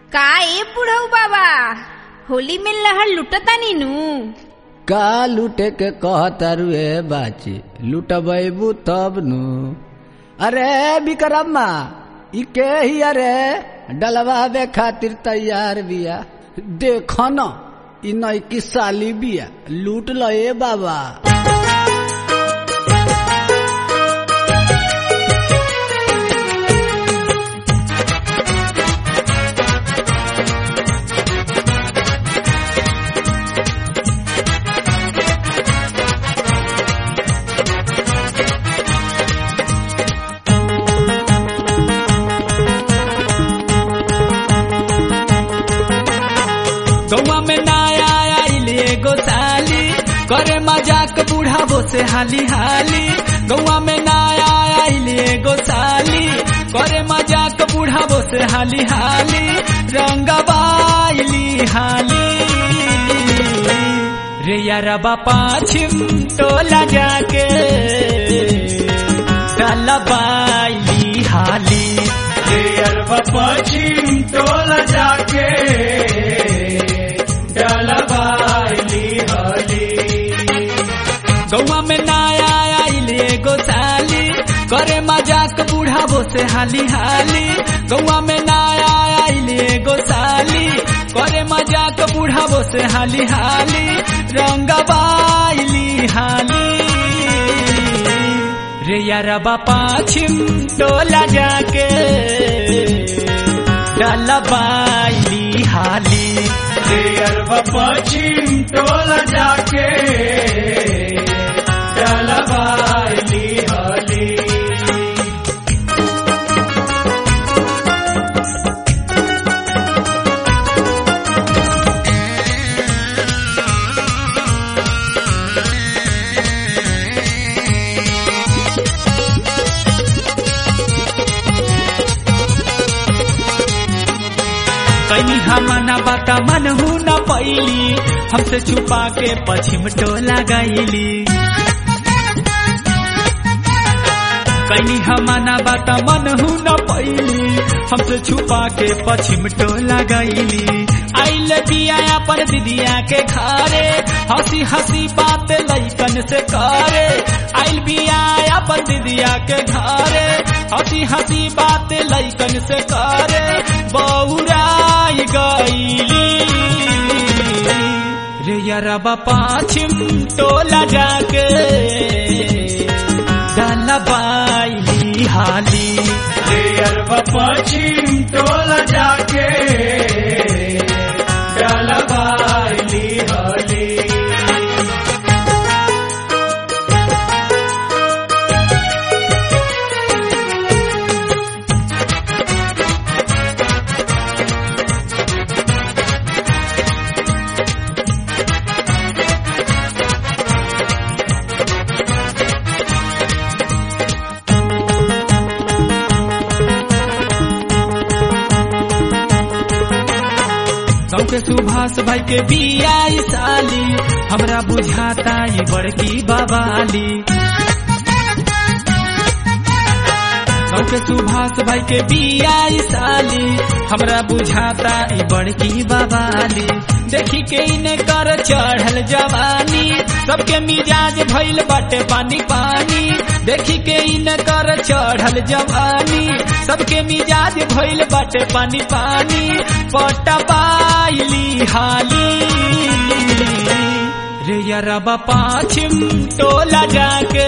का ए बुढ़ऊ बाबा होली में लहर लुटतानी नु का लूटे के कहतारू ए बाची लुटबैबू तब नु अरे विक्रम्मा ई के ही अरे डलवावे खातिर तैयार बिया देख न ई नईकी साली बिया लूट ल ए बाबा गौवा में नया आइल एगो साली करे मजाक बुढ़ाबो से हाली हाली गौवा में नया आइल एगो साली करे मजाक बुढ़ाबो से हाली हाली रंगबाइली हाली रे यारबा पाछिम टोला जाके डलबाइली हाली रे यारबा पाछिम टोला जाके डलबाइली हाली गौवा में नया आइल एगो साली करे मजाक बुढ़ाबो से हाली हाली गौवा में नया आइल एगो साली करे मजाक बुढ़ाबो से हाली हाली रंगबाइली हाली रे यारबा पाछिम टोला जाके डलबाइली हाली रे यारबा पाछिम टोला जाके डलबाइली हाली कहीं हमना बाता मन हूँ न पैली हमसे छुपा के पश्चिम टोला गईली कहीं हमना बाता मन हूँ न पैली हमसे छुपा के पश्चिम टोला गईली आइल बिया अपन दीदिया के घरे हंसी हंसी बात लैकन से करे आइल बिया अपन दीदिया के घरे हंसी हंसी बात लैकन से करे बौराई गईली रे यारबा पाछिम टोला जाके डलबाइली हाली रे यारबा पाछिम टोला जाके डलबाइली हाली गाँव के सुभाष भाई के बिया साली हमरा बुझाता ये बड़की बाबाली गाँव के सुभाष भाई के बिया साली हमरा बुझाता ये बड़की बाबाली देखी के इने कर चढ़ल जवानी सबके मिजाज भइल बाटे पानी पानी देखी के इने कर चढ़ल जवानी सबके मिजाज भइल बाटे पानी पानी पटबाइली हाली रे यारबा पाछिम टोला जाके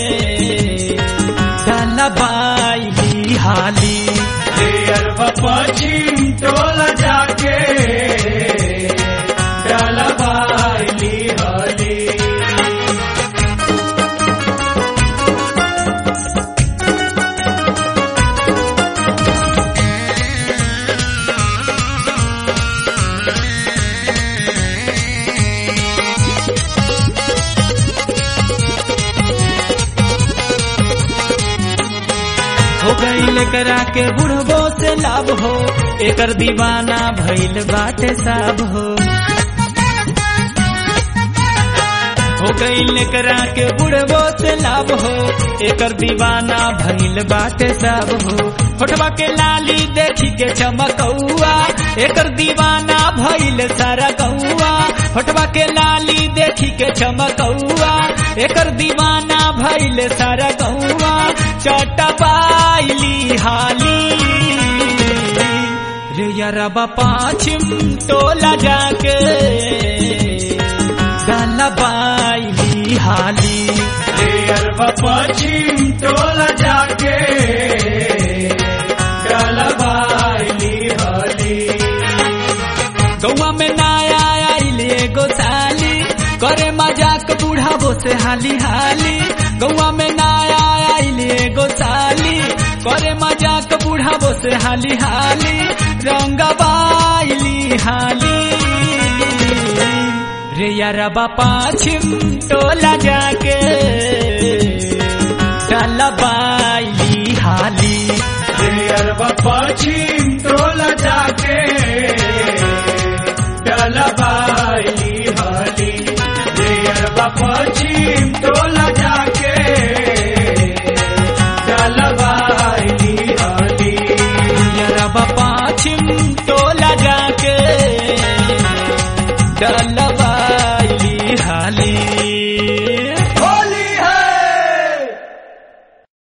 डलबाइली हाली रे यारबा पाछिम टोला जाके डलबाइली हाली हो गईल करा के बुढ़बो से लाभ हो एकर दीवाना भइल बाटे साब हो हो गईल करा के बुढ़बो से लाभ हो एकर दीवाना भइल बाटे सब हो होठवा के लाली देखी के चमकौआ एकर दीवाना भइल सारा गौआ होठवा के लाली देखी के चमकौआ एकर दीवाना भइल सारा गौआ चटबाइली हाली रे यारबा पाछिम टोला जाके गलबाइली हाली रे अरबा पश्चिम टोला जाके गलबाइली हली गौआ में नया आइल एगो साली करे मजाक बुढ़ाबो से हाली हाली गौआ में नया आइल एगो साली करे मजाक बुढ़ाबो से हाली हाली रंग बाइली हाली रे यारबा पाछिम टोला जाके डलबाइली हाली रे अरबा पश्चिम टोला जाके गलबाइली हली रे अरबा पश्चिम टोला जाके गलबाइली हली यारबा पाछिम टोला जाके डलबाइली हाली